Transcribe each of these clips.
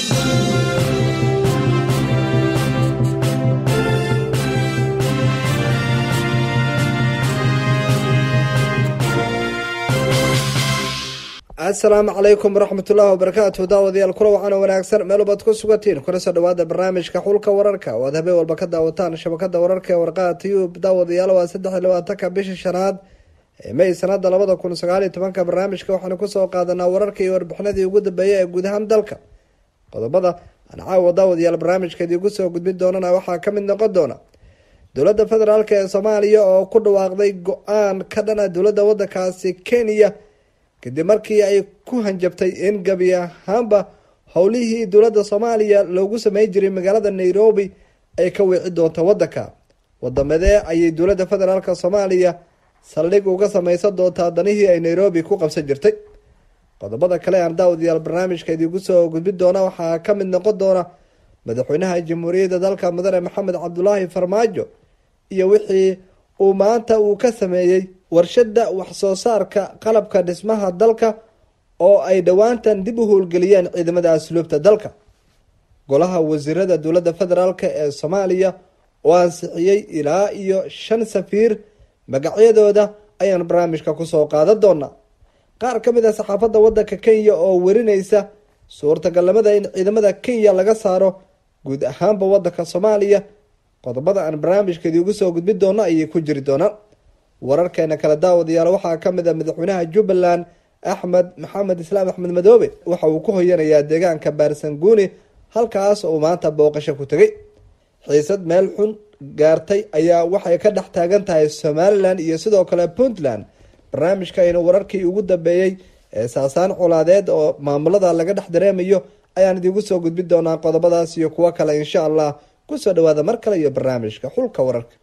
asalaamu calaykum waraxmatullaahi wabarakaatu daawadayaal kula wacana wanaagsan meel baad ku sugantiin kuna soo dhawaada barnaamijka xulka wararka oo aad habeen walba ka daawataan shabakada wararka ee warqaha tiyub daawadayaal waa saddex iyo labaatanka bisha shanaad ee may sanada labada kun sagaal iyo tobanka barnaamijka waxaanu kusoo qaadanaa wararka iyo warbixinadii ugu dambeeya ee guud ahaan dalka qodobada aan caawa daawadayaal barnaamijkeedii kusoo gudbin doonana waxaa kamid noqon doona dowladda federaalk ee soomaaliya oo ku dhawaaqday go-aan ka dhana dowladda wadankaasi kenya kadib markii ay ku hanjabtay in gebi ahaanba howlihii dowladda soomaaliya loogu sameyn jiray magaalada nairobi ay ka wiici doonto wadanka wadamadee ayay dowladda federaalk soomaaliya saldhig uga sameysan doontaa danihii ay nairobi ku qabsan jirtay qodobada kale aan daawadayaal barnaamijka idiinku soo gudbin doona waxaa kamid noqon doona madaxweynaha jamhuuriyadda dalka mudane maxamed cabdulaahi farmaajo iyo wixii uu maanta uu ka sameeyey warshada waxsoo saarka qalabka dhismaha dalka oo ay dhowaantan dib u howlgeliyeen ciidamada asluubta dalka golaha wasiirada dowladda federaalk ee soomaaliya oo ansixiyey ilaa iyo shan safiir magacyadooda ayaan barnaamijka kusoo qaadan doonaa qaar ka mid a saxaafadda wadanka kenya oo werineysa suurtagalnimada in ciidamada kenya laga saaro guud ahaanba wadanka soomaaliya qodobada aan barnaamijkeedii ugu soo gudbin doono ayay ku jiri doonaan wararkeena kale daawadayaal waxaa kamid a madaxweynaha jubbaland axmed maxamed islaam axmed madoobe waxa uu ku hoyanayaa deegaanka baarsanguuni halkaas oo maanta booqasho ku tegay xiisad meel xun gaartay ayaa waxay ka dhex taagan tahay somalilan iyo sidoo kale puntland barnaamijkaynu wararkii ugu dambeeyey ee saasaan colaadeed oo maamulada laga dhex dareemayo ayaan idiinku soo gudbin doonaa qodobadaas iyo kuwo kale insha allah kusoo dhawaada mar kale iyo barnaamijka xulka wararka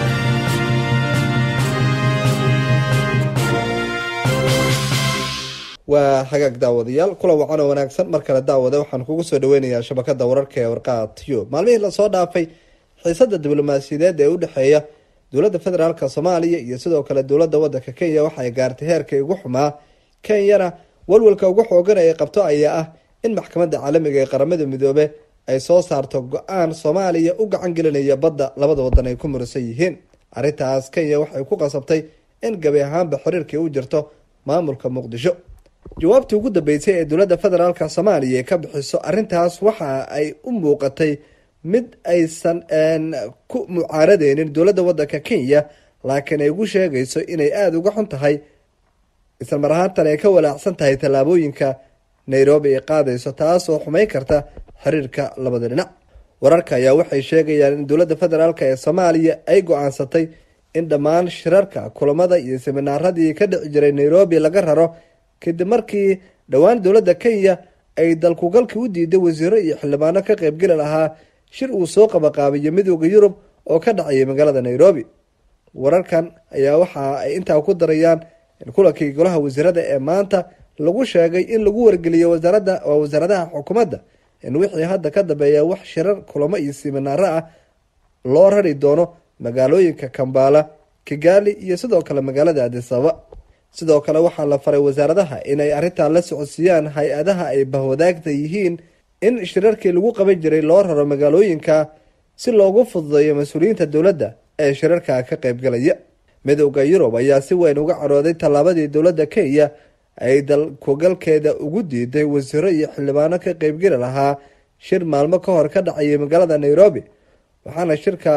waa hagaag daawadayaal kula wacan oo wanaagsan mar kale daawada waxaan kugu soo dhaweynayaa shabakada wararka ee warqaha tiyub maalmihii lasoo dhaafay xiisada diblomaasiyadeed ee udhexeeya dowladda federaalk soomaaliya iyo sidoo kale dowladda wadanka kenya waxay gaartay heerkii ugu xumaa kenyana walwalka ugu xoogan ay qabto ayaa ah in maxkamadda caalamiga ee qaramada midoobe ay soo saarto go-aan soomaaliya u gacan gelinaya badda labada wadan ay ku muransan yihiin arrintaas kenya waxay ku qasabtay in gabi ahaanba xiriirkii u jirto maamulka muqdisho jawaabtii ugu dambeysay ee dowladda federaalk soomaaliya ay ka bixiso arrintaas waxa ay u muuqatay mid aysan ku mucaaradeynin dowladda wadanka kenya laakiin ay ugu sheegayso inay aada uga xun tahay isla mar ahaantan ay ka walaacsan tahay tallaabooyinka nairobi ay qaadayso taas oo xumeyn karta xiriirka labada dhinac wararka ayaa waxay sheegayaan in dowladda federaalk ee soomaaliya ay go-aansatay in dhammaan shirarka kulamada iyo seminaaradii ka dhici jiray nairobi laga raro kadib markii dhowaan dowladda kenya ay dalkugalkii u diiday wasiiro iyo xildhibaano ka qeybgeli lahaa shir uu soo qabaqaabiyo midooda yurub oo ka dhacayay magaalada nairobi wararkan ayaa waxa ay intaa ku darayaan in kulankii golaha wasiirada ee maanta lagu sheegay in lagu wargeliyo wasaaradda waa wasaaradaha xukuumadda in wixii hadda ka dambeeya wax shirar kulamo iyo siminaaro ah loo rari doono magaalooyinka kambala kigali iyo sidoo kale magaalada adisababa sidoo kale waxaa la faray wasaaradaha inay arrintan la socodsiiyaan hay-adaha ay bahwadaagta yihiin in shirarkii lagu qaban jiray loo raro magaalooyinka si loogu fududeeyo mas-uuliyiinta dowladda ee shirarka ka qeybgalaya midowda yurub ayaa si weyn uga carooday tallaabadii dowladda kenya ay dalkugalkeeda ugu diiday wasiiro iyo xildhibaano ka qeybgeli lahaa shir maalmo ka hor ka dhacayay magaalada nairobi waxaana shirka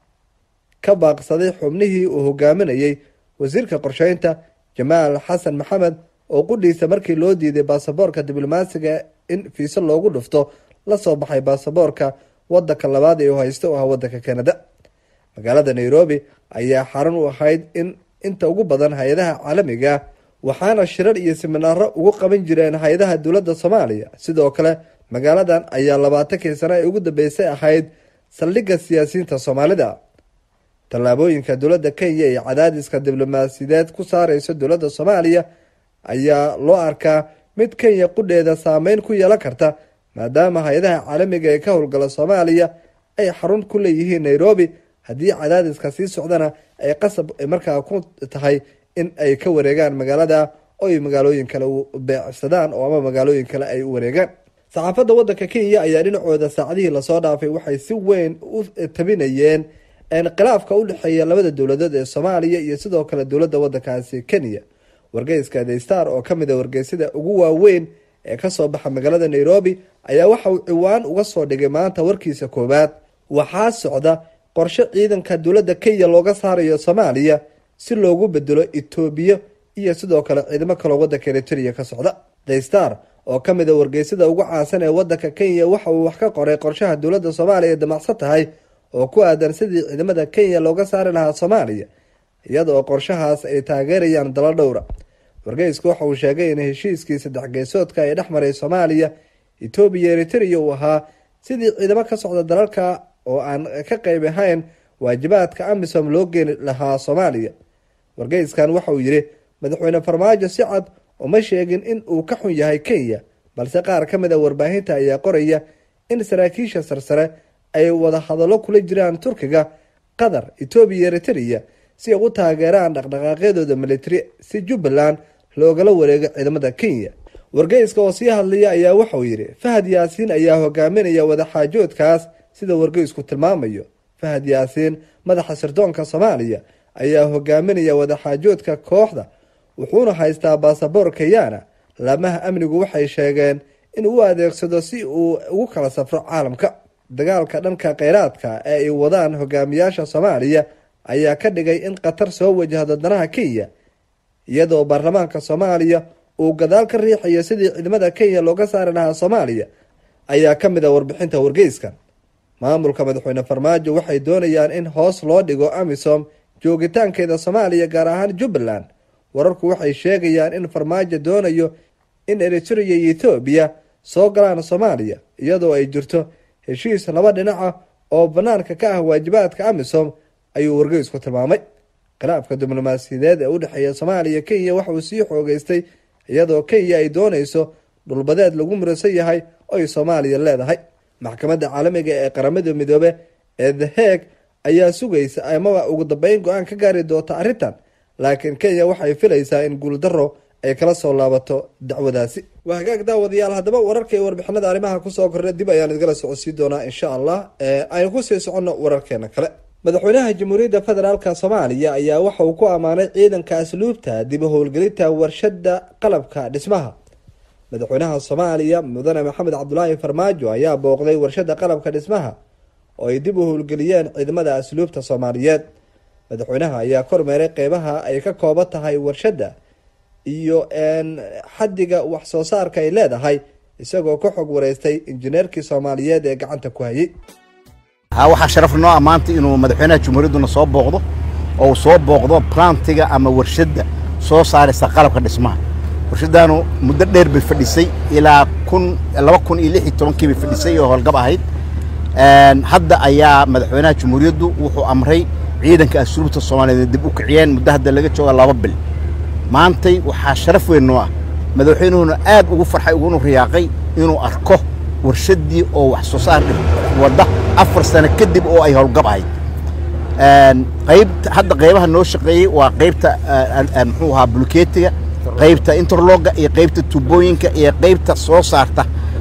ka baaqsaday xubnihii uu hogaaminayay wasiirka qorsheynta jamaal xasan maxamed oo qudhiisa markii loo diiday baasaboorka diblomaasiga in fiise loogu dhufto lasoo baxay baasaboorka wadanka labaad ee uu haysto u ah wadanka canada magaalada nairobi ayaa xarun u ahayd in inta ugu badan hay-adaha caalamiga waxaana shirar iyo siminaaro ugu qaban jireen hay-adaha dowladda soomaaliya sidoo kale magaaladan ayaa labaatankii sano ee ugu dambeysay ahayd saldhigga siyaasiyiinta soomaalida tallaabooyinka dowladda kenya iyo cadaadiska diblomaasiyadeed ku saareyso dowladda soomaaliya ayaa loo arkaa mid kenya qudheeda saameyn ku yeelan karta maadaama hay-adaha caalamiga ee ka howlgala soomaaliya ay xarun ku leeyihiin nairobi haddii cadaadiska sii socdana ay qasab markaa ku tahay in ay ka wareegaan magaalada oo ay magaalooyin kale u beecsadaan oo ama magaalooyin kale ay u wareegaan saxaafadda waddanka kenya ayaa dhinacooda saacadihii lasoo dhaafay waxay si weyn u tabinayeen khilaafka u dhexeeya labada dowladood ee soomaaliya iyo sidoo kale dowladda waddankaasi kenya wargeyska the star oo kamid a wargeysyada ugu waaweyn ee kasoo baxa magaalada nairobi ayaa waxa uu ciwaan uga soo dhigay maanta warkiisa koowaad waxaa socda qorshe ciidanka dowladda kenya looga saarayo soomaaliya si loogu bedelo etoobiya iyo sidoo kale ciidamo kaloo waddanka eritrea ka socda the star oo kamid a wargeysyada ugu caansan ee waddanka kenya waxa uu wax ka qoray qorshaha dowladda soomaaliya ee damacsan tahay oo ku aadan sidii ciidamada kenya looga saari lahaa soomaaliya iyada oo qorshahaas ay taageerayaan dalo dhowra wargeysku waxa uu sheegay in heshiiskii saddex geesoodka ee dhex maray soomaaliya etoobiya eritrea uu ahaa sidii ciidamo ka socda dalalka oo aan ka qeyb ahayn waajibaadka amisom loo geeni lahaa soomaaliya wargeyskan waxa uu yidhi madaxweyne farmaajo si cad uma sheegin in uu ka xun yahay kenya balse qaar ka mid a warbaahinta ayaa qoraya in saraakiisha sarsare ay wada hadallo kula jiraan turkiga qatar etoobiya eritrea si ay u taageeraan dhaqdhaqaaqyadooda militari si jubbaland loogala wareego ciidamada kenya wargeyska oo sii hadlaya ayaa waxauu yidhi fahad yaasiin ayaa hogaaminaya wadaxaajoodkaas sida wargeysku tilmaamayo fahad yaasiin madaxa sirdoonka soomaaliya ayaa hogaaminaya wadaxaajoodka kooxda wuxuuna haystaa baasaboor keyana laamaha amnigu waxay sheegeen in uu adeegsado si uu ugu kala safro caalamka dagaalka dhanka kheyraadka ee ay wadaan hogaamiyaasha soomaaliya ayaa ka dhigay in qatar soo wajahdo danaha kenya iyadoo baarlamaanka soomaaliya uu gadaal ka riixayo sidii ciidamada kenya looga saari lahaa soomaaliya ayaa ka mid a warbixinta wargeyskan maamulka madaxweyne farmaajo waxay doonayaan in hoos loo dhigo amisom joogitaankeeda soomaaliya gaar ahaan jubbaland wararku waxay sheegayaan in farmaajo doonayo in eritrea iyo ethoobiya soo galaan soomaaliya iyadoo ay jirto heshiis laba dhinaca oo banaanka ka ah waajibaadka amisom ayuu wargeysku tilmaamay khilaafka diblomaasiyadeed ee u dhexeeya soomaaliya kenya waxa uu sii xoogeystay iyadoo kenya ay doonayso dhulbadeed lagu murasan yahay oo ay soomaaliya leedahay maxkamadda caalamiga ee qaramada midoobe ee the hague ayaa sugaysa amaba ugu dambeyn go-aan ka gaari doonta arrintan laakiin kenya waxay filaysaa in guuldaro ay kala soo laabato dacwadaasi waa hagaag daawadayaal haddaba wararka iyo warbixinada arrimaha kusoo kordha dib ayaan idgala socodsiin doonaa insha allah aynu kusii soconno wararkeena kale madaxweynaha jamhuuriyadda federaalk soomaaliya ayaa waxa uu ku ammaanay ciidanka asluubta dib u howlgelinta warshada qalabka dhismaha madaxweynaha soomaaliya mudane maxamed cabdulaahi farmaajo ayaa booqday warshada qalabka dhismaha oo ay dib u howlgeliyeen ciidamada asluubta soomaaliyeed madaxweynaha ayaa kormeeray qeybaha ay ka kooban tahay warshada iyo xaddiga wax soo saarka ay leedahay isagoo ka xog wareystay injineerkii soomaaliyeed ee gacanta ku hayay waxaa sharaf noo ammaanta inuu madaxweynaha jumhuuriyadduna soo booqdo oo uu soo booqdo plantiga ama warshadda soo saaraysa qalabka dhismaha warshaddaanu muddo dheer bay fadhisay ilaa kun laba kun iyo lix iyo tobankii bay fadhisay oo howlgab ahayd hadda ayaa madaxweynaha jumhuuriyaddu wuxuu amray ciidanka asluubta soomaaliyeed dib u kiciyeen muddo hadda laga jooga laba bil maantay waxaa sharaf weyn noo ah madaxweynuhuna aad ugu farxay uguna riyaaqay inuu arko warshaddii oo wax soo saar wadda afar sano kadib oo ay howlgab ahayd qaybta hadda qaybaha noo shaqeeyey waa qaybta muxuu ahaa bulkeetiga qaybta interloga iyo qaybta tubooyinka iyo qaybta soo saarta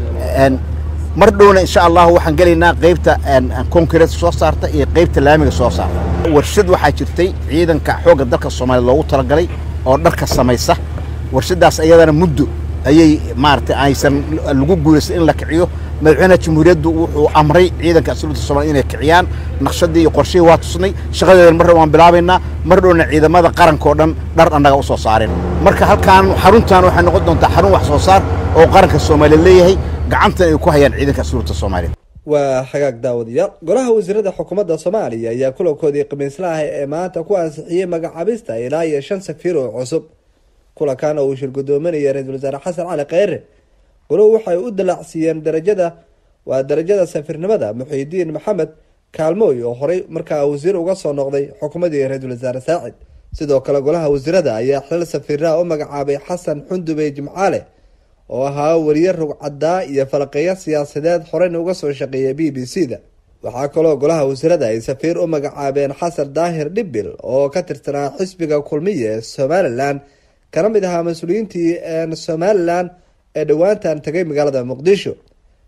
mar dhowna insha allahu waxaan gelaynaa qaybta concrete soo saarta iyo qaybta laamiga soo saarta warshad waxaa jirtay ciidanka xoogga dalka soomaaliya loogu talagalay oo dharka samaysa warshaddaas iyadana muddo ayay maaragtay aysan lagu guulaysan in la kiciyo madaxweynaha jamhuuriyaddu wuxuu amray ciidanka asluubta soomaliya inay kiciyaan naqshadii iyo qorshihii waa tusnay shaqadeedan mar waan bilaabaynaa mar dhowna ciidamada qaranka oo dhan dhar annaga u soo saareen marka halkaan xaruntan waxay noqon doontaa xarun wax soo saar oo qaranka soomaaliya leeyahay gacantan ay ku hayaan ciidanka asluubta soomaaliya waa hagaag daawadayaal golaha wasiirada xukuumadda soomaaliya ayaa kulankoodii khamiislaha ee maanta ku ansixiyey magacaabista ilaa iyo shan safiir oo cusub kulankan oo uu shir gudoominaya ra-iisul wasaare xasan cali kheyre goluhu waxay u dalaacsiiyeen darajada waa darajada safiirnimada muxiidiin maxamed kaalmooy oo horey markaa wasiir uga soo noqday xukuumadii ra-iisul wasaare saacid sidoo kale golaha wasiirada ayaa xilal safiirnaha u magacaabay xasan xundubey jimcaale oo ahaa wariye rugcadaa iyo falaqeeyo siyaasadeed horeyna uga soo shaqeeya b b c da waxaa kaloo golaha wasiirada ay safiir u magacaabeen xasan daahir dhibil oo ka tirsanaa xisbiga kulmiya ee somalilan kana mid ahaa mas-uuliyiintii somalilan ee dhowaantan tagay magaalada muqdisho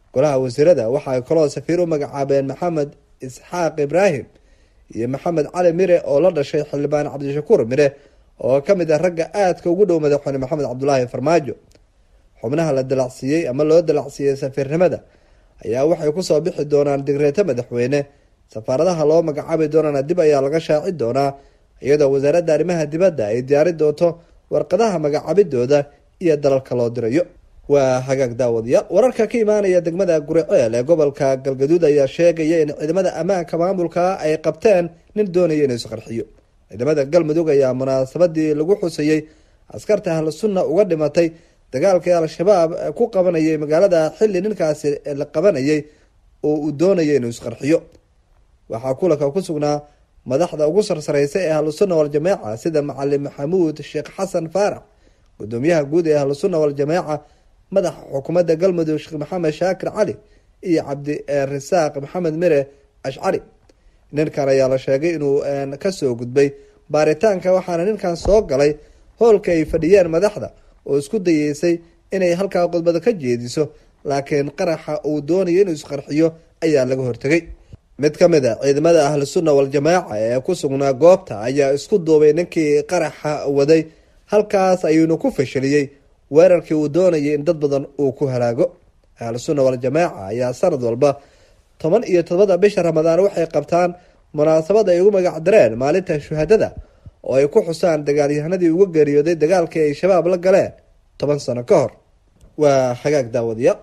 golaha wasiirada waxa ay kaloo safiir u magacaabeen maxamed isxaaq ibraahim iyo maxamed cali mire oo la dhashay xildhibaan cabdishakuur mire oo ka mid ah ragga aadka ugu dhow madaxweyne maxamed cabdulaahi farmaajo xubnaha la dalacsiiyey ama loo dalacsiiyey safiirnimada ayaa waxay kusoo bixi doonaan digreeto madaxweyne safaaradaha loo magacaabi doonana dib ayaa laga shaaci doonaa iyadoo wasaaradda arrimaha dibadda ay diyaari doonto warqadaha magacaabidooda iyo dalalka loo dirayo waa hagaag daawadayaal wararka ka imaanaya degmada guriceel ee gobolka galgaduud ayaa sheegaya in ciidamada ammaanka maamulka ay qabteen nin doonaya inuu isqarxiyo ciidamada galmudug ayaa munaasabadii lagu xusayey askarta ahlu sunna uga dhimatay dagaalkii al-shabaab ku qabanayay magaalada xilli ninkaasi la qabanayay oo uu doonaya inuu isqarxiyo waxaa kulanka ku sugnaa madaxda ugu sarsareysa ee ahlusunna waljamaaca sida macalin maxamuud sheekh xasan faarax gudoomiyaha guud ee ahlusunna waljamaaca madaxa xukuumadda galmudug sheekh maxamed shaakir cali iyo cabdirasaaq maxamed mire ashcari ninkan ayaa la sheegay inuu kasoo gudbay baaritaanka waxaana ninkan soo galay howlka ay fadhiyeen madaxda oo isku dayeysay inay halkaa khudbada ka jeediso laakiin qaraxa uu doonayo inuu isqarxiyo ayaa laga hortegay mid ka mid a ciidamada ahlu sunna waljamaaca ee ku sugnaa goobta ayaa isku duubay ninkii qaraxa waday halkaas ayuuna ku fashiliyey weerarkii uu doonayay in dad badan uu ku halaago ahlu sunna waljamaaca ayaa sanad walba toban iyo todobada bisha ramadaan waxay qabtaan munaasabad ay ugu magac dareen maalinta shuhadada oo ay ku xusaan dagaalyahanadii uga geeriyooday dagaalkii ay shabaab la galeen toban sano ka hor waa hagaag daawadayaal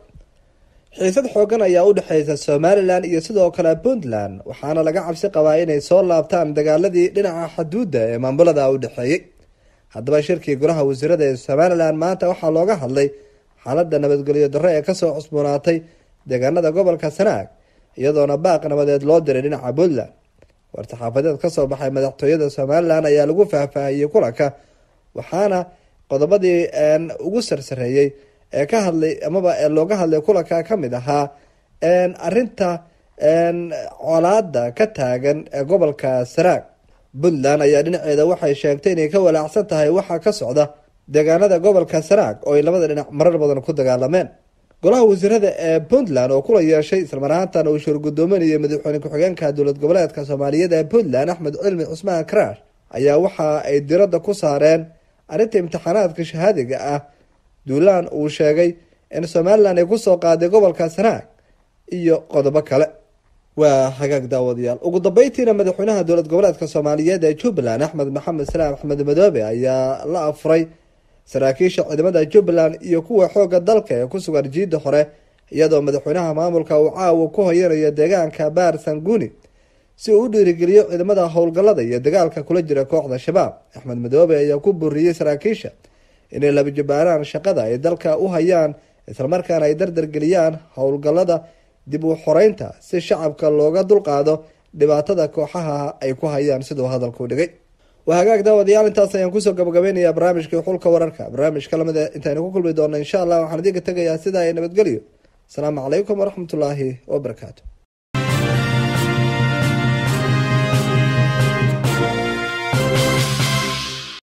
xiisad xoogan ayaa u dhexeysa somalilan iyo sidoo kale puntland waxaana laga cabsi qabaa inay soo laabtaan dagaaladii dhinaca xaduudda ee maamulada u dhexeeyey haddaba shirkii golaha wasiirada ee somalilan maanta waxaa looga hadlay xaalada nabadgelyo darro ee kasoo cusboonaatay deegaanada gobolka sanaag iyadoona baaq nabadeed loo diray dhinaca puntland war-saxaafadeed kasoo baxay madaxtooyada somalilan ayaa lagu faahfaahiyey kulanka waxaana qodobadii ugu sarsareeyey ee ka hadlay amaba ee looga hadlay kulanka kamid ahaa arinta colaada ka taagan ee gobolka sanaag puntland ayaa dhinaceeda waxay sheegtay inay ka walaacsan tahay waxa ka socda deegaanada gobolka sanaag oo ay labada dhinac marar badan ku dagaalameen golaha wasiirada ee puntland oo kula yeeshay islamar ahaantan uu shir gudoominayay madaxweyne ku-xigeenka dowlad goboleedka soomaaliyeed ee puntland axmed cilmi cusmaan karaash ayaa waxa ay diradda ku saareen arrinta imtixaanaadka shahaadiga ah duulaan uu sheegay in somalilan ay kusoo qaaday gobolka sanaag iyo qodobo kale waa hagaag daawadayaal ugu dambeyntiina madaxweynaha dowlad goboleedka soomaaliyeed ee jubbaland axmed maxamed salaam axmed madoobe ayaa la afuray saraakiisha ciidamada jubbaland iyo kuwa xooga dalka ee ku sugan jiidda hore iyadoo madaxweynaha maamulka uu caawa ku hoyanayo deegaanka baar sanguni si uu u dhiirigeliyo ciidamada howlgallada iyo dagaalka kula jira kooxda shabaab axmed madoobe ayaa ku buriyey saraakiisha inay labajabaaraan shaqada ay dalka u hayaan islamarkaana ay dardargeliyaan howlgallada dib u xoreynta si shacabka looga dulqaado dhibaatada kooxaha ay ku hayaan siduu hadalku dhigay waa hagaag daawadayaal intaas ayaan kusoo gabagabeynayaa barnaamijkii xulka wararka barnaamijka lamida intaynu ku kulmi doona insha allah waxaan idinka tegayaa sidaa ay nabadgelyo asalaamu calaykum waraxmatullaahi wabarakaatu